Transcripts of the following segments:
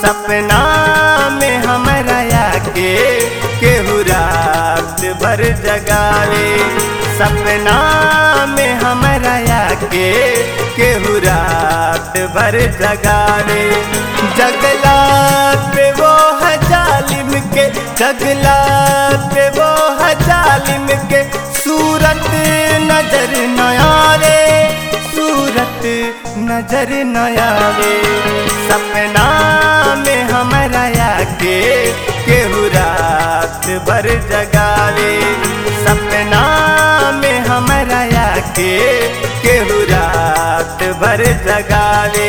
सपना में हमरा आके केहू रात भर जगावे सपना में हमरा आके केहू रात भर जगावे जगला पे वो है जालिम के जगला पे वो है जालिम के सूरत नजर नया रे सूरत नजर नयावे सपना में हमरा आके केहू रात भर जगावे सपना में हमरा आके केहू रात भर जगावे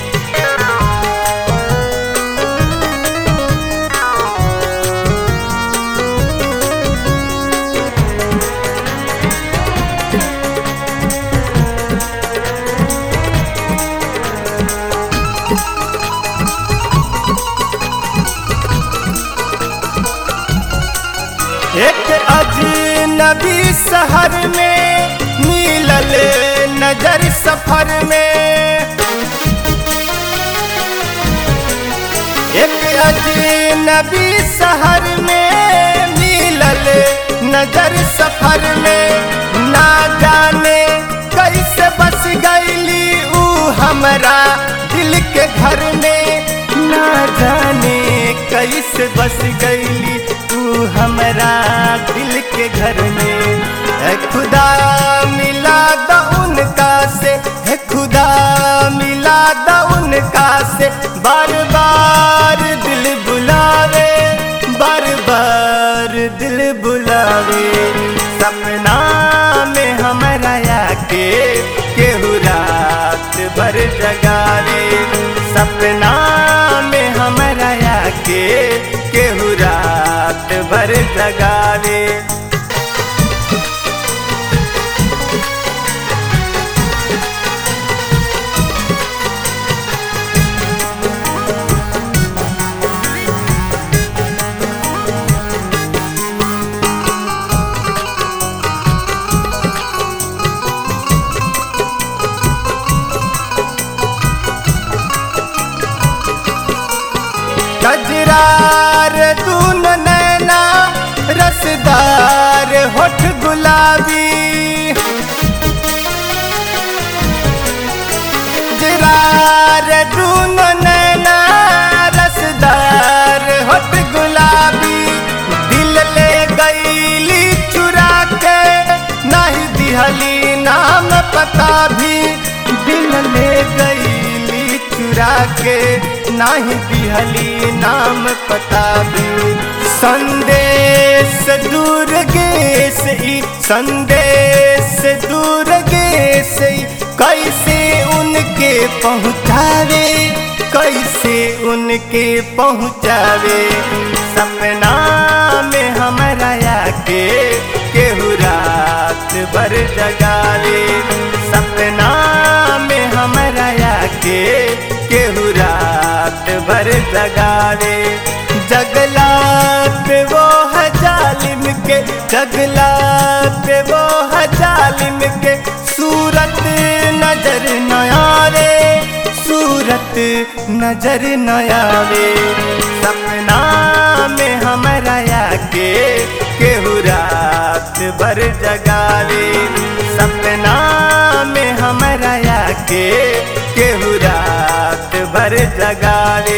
एक अजनबी शहर में मिलल नजर सफर में एक अजनबी शहर में मिलल नजर सफर में ना जाने कैसे बस गईली ऊ हमरा दिल के घर में ना जाने कैसे बस गईली तू हमरा दिल के घर में है खुदा मिला द उनका से है खुदा मिला द उनका से बार बार दिल बुलावे बार बार दिल बुलावे सपना में हमरा आके केहू रात भर जगावे सपना में हमरा आके केहू रात भर जगावे कजरार दून नैना रसदार होठ गुलाबी जरार दून नैना रसदार होठ गुलाबी दिल ले गईली चुरा के नहीं दिहली नाम पता भी दिल ले गईली चुरा के नाही दिहली नाम पता भी संदेश दूर गेस ई संदेश दूर गेस ई कैसे उनके पहुँचावे कैसे उनके पहुँचावे सपना में हमरा आके केहू रात भर जगावे सपना में हमरा आके केहू रात भर जगावे जगला पे वो है जालिम के जगला पे वो है जालिम के सूरत नजर नया रे सूरत नजर नयावे सपना में हमरा आके केहू रात भर जगावे सपना में हमरा आके केहू रात भर जगावे